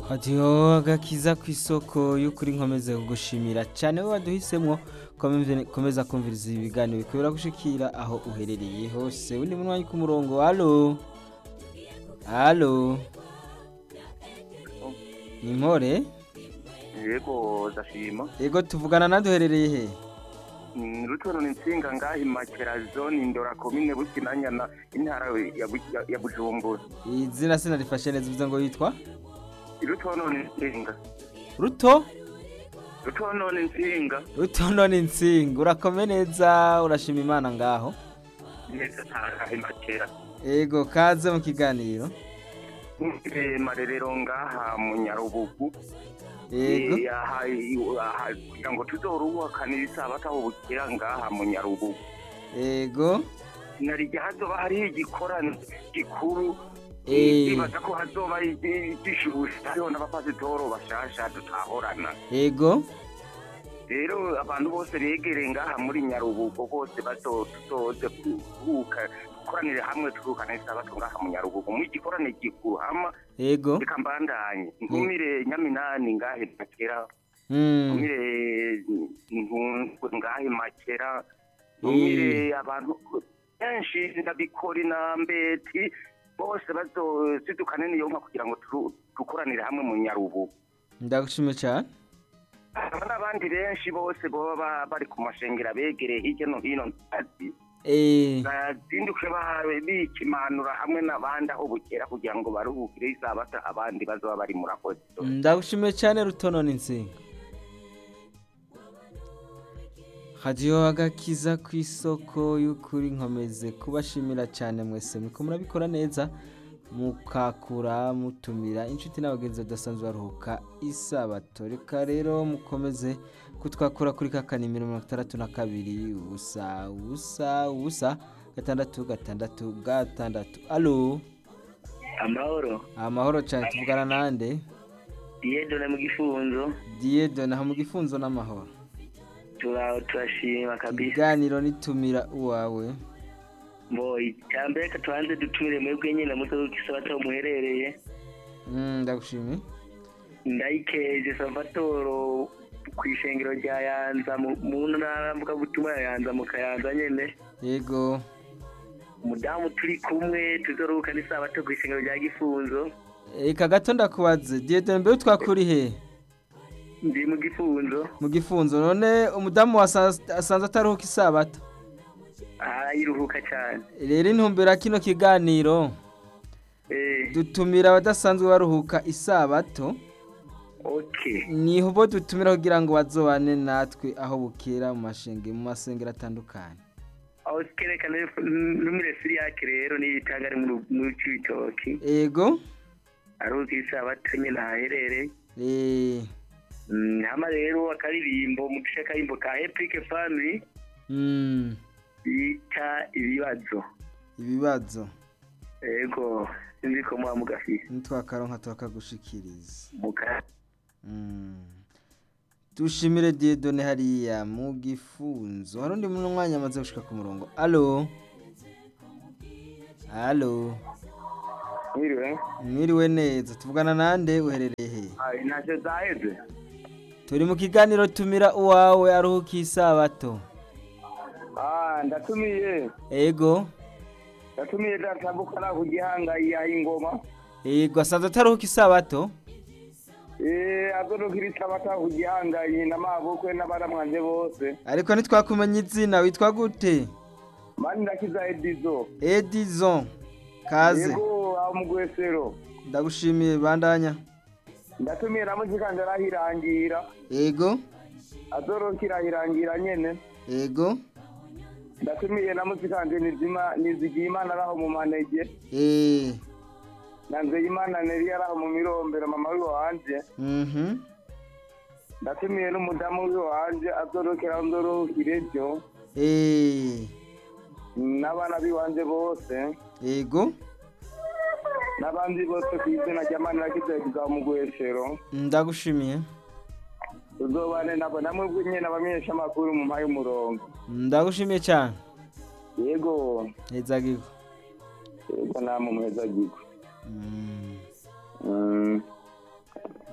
hadiyo agakiza ku isoko y'ukuri nkomeze kugushimira cyane we waduhisemwo komeze- komeza kumviriza ibiganiro bikwira gushikira aho uherereye hose undi munwanyi ku murongo halo halo ni mpore yego ndashima ego tuvugana naduherereye he Mm, rutono ni nsinga ngaha imakera zone ndora komine bukinanyana intara ya Bu- ya- ya bujumbura izina sina rifashe neza uvuze ngo yitwa rutono ni nsinga ruto rutono ni nsinga rutono ni nsinga urakome neza urashima imana ngaho neza ngaha imakera ego kaze mu kiganiro Eh, marerero ngaha mu nyarubugu ego Eh, aha i- aha kugira ngo tuzoruhukanira isabato aho bukera ngaha mu nyarubugu ego narijya hazoba hariho igikorane gikuru Eh. ibaza ko hazoba gishushe hariho n'abapasitoro bashasha tutahorana ego rero abantu bose begereye ngaha muri nyarubugo bose bazoze kuruhuka dukoranire hamwe turuhukane isabato ngaha mu nyarubugo mu igikorane gikuru hama ego reka mbandanye ntumire nyaminani ngaha makera Mm. ntumire ntungu ngaha makera ntumire abantu benshi ndabikori na mbeti bose bazosidukane niyo nka kugira ngo turu- dukoranire hamwe mu nyarubugo ndagushimiye cyane Aba n'abandi benshi bose baba ba- bari ku mashengero abegereye hirya no hino ntazi Eh, bazinduke ba- bikimanura hamwe n'abandi aho bukera kugira ngo baruhukire isabata abandi bazaba bari murakoze ndagushimiye cyane rutono ni nsinga hadiyo agakiza ku isoko y'ukuri nkomeze kubashimira cyane mwese muriko murabikora neza mukakura mutumira inshuti n'abagenzi badasanzwe baruhuka isabato reka rero mukomeze kutwakura kuri ka kanimero mirongo itandatu na kabiri ubusa ubusa ubusa gatandatu gatandatu gatandatu alo amahoro amahoro cyane tuvugana nande yedone mu gifunzo diyedo naho mu gifunzo n'amahoro tura- turashima kabisa ikiganiro nitumira uwawe mbo icyambere reka tubanze dutumire mwebwe nyine muto w'isabato aho muherereye Mm, ndagushimiye ndayikeje salvatoro ku ishengero rya yanza mu mu ntara mvugabutumwa ya yanza mu kayanza nyene yego umudamu turi kumwe tuzoruhuka n'isabato ku ishengero rya gifunzo reka gato ndakubaze diyedo mbere twakuri he ndi mu gifunzo mu gifunzo none umudamu wasa- asanzwe ataruhuka isabato arayiruhuka cyane rero intumbero ya kino kiganiro eh dutumira abadasanzwe baruhuka isabato okay niho bo dutumira kugira ngo bazobane natwe aho bukera mu mashenge mu masengero atandukanye aho kerekana numire siriyake rero niyo itanga ari mu- mu cibitoki yego aruzi isabato nyine ahaherereye eh, Mm, hama rero akaririmbo mu gice akarimbo ka epic family mm, bita ibibazo ibibazo ego sinzi ko muba mugafise nitwakaronka turakagushikiriza muka Mm. dushimire diedone hariya mu gifunzo hari undi mwanya amaze gushika ku murongo alo alo mwiriwe mwiriwe neza tuvugana nande uherereye he ntacyo zaheze turi mu kiganiro tumira uwawe aruhuka isabato ndatumiye ego ndatumiye datambukana ku gihanga yaha ingoma ego asanzwe ataruhuka isabato azorukira isabata ku gihanga n'amabukwe n'abaramwanje bose ariko ntitwakumenya izina witwa gute mani ndakiza edizo edison kaze yego aho mu gwesero ndagushimiye bandanya ndatumiye na muzikanje arahirangira ego azorukira ahirangira nyene ego ndatumiye na muzikanje nizima nizigiye imana araho mu manege eh na nzeyimana neri araho mu mirombero mama wiwe wanje mhm ndatumiye n'umudamu wiwe wanje azorokera nzorohukire byo eh n'abana biwanje bose ego n'abandi bose ku izina rya mani nakizegiza mu gwesero ndagushimiye tuzobane nabo namwe nyene abamenyesha amakuru mu mpaye umurongo ndagushimiye cyane yego hezagigo yego namwe muheza gigo Mm. Mm.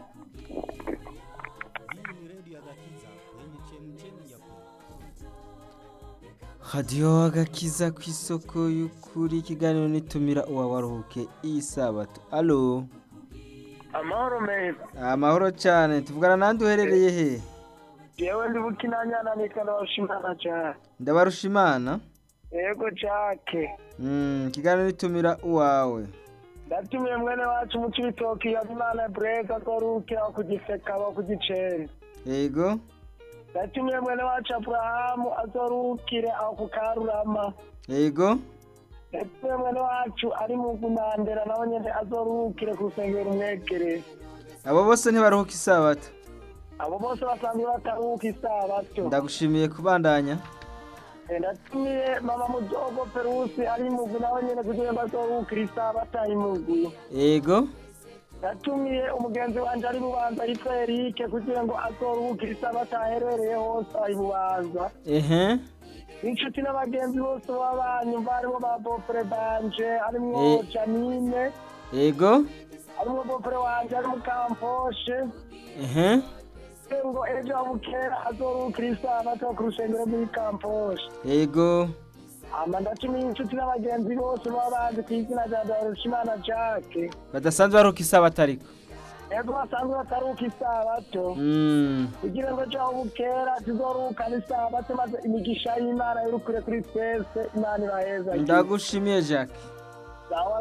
radiyo agakiza ku isoko y'ukuri ikiganiro nitumira uwawaruhuke isabato alo amahoro meza amahoro cyane tuvugana nande uherereye he yewe ndi bukinanyana nitwa ndabashimana cyane ndabarusha imana yego jake Mm, ikiganiro nitumira uwawe ndatumiye mwene wacu mu cibitoki habimana breza azorukira ku giseka aba ku giceri yego ndatumiye mwene wacu aburahamu azorukire aho ku karurama yego ndatumiye mwene wacu ari mu gunandera nawe nyene azorukire ku rusengero rumwegereye abo bose ntibaruhuka isabato abo bose basanzwe bataruka isabato ndagushimiye kubandanya Eh, ndatumiye mama mudogo perusi ari mugwi nawe nyene kugira ngo azorukire isabato ari mugwi yego natumiye umugenzi wanje ari bubanza yitwa erike kugira ngo azoruhukire isabato aherereye hose ari bubanza ehe inshuti n'abagenzi bose b'abanyu barimo ba bofure banje harimwo Eh. janine yego harimwo bofure wanje ari mu kamposhe ehe ngo ejo bukera azoruhukire isabato ku rusengero muri kamposhe yego ama ndatumiye inshuti n'abagenzi bose baba bazi ku izina rya darushimana jake badasanzwe baruhuka isabato ariko ego basanzwe bataruka isabato Mm, kugira ngo ejo aho bukera tuzorukana isabato maze imigisha y'imana yirukure kuri twese imana ibaheza ndagushimiye jacques sawa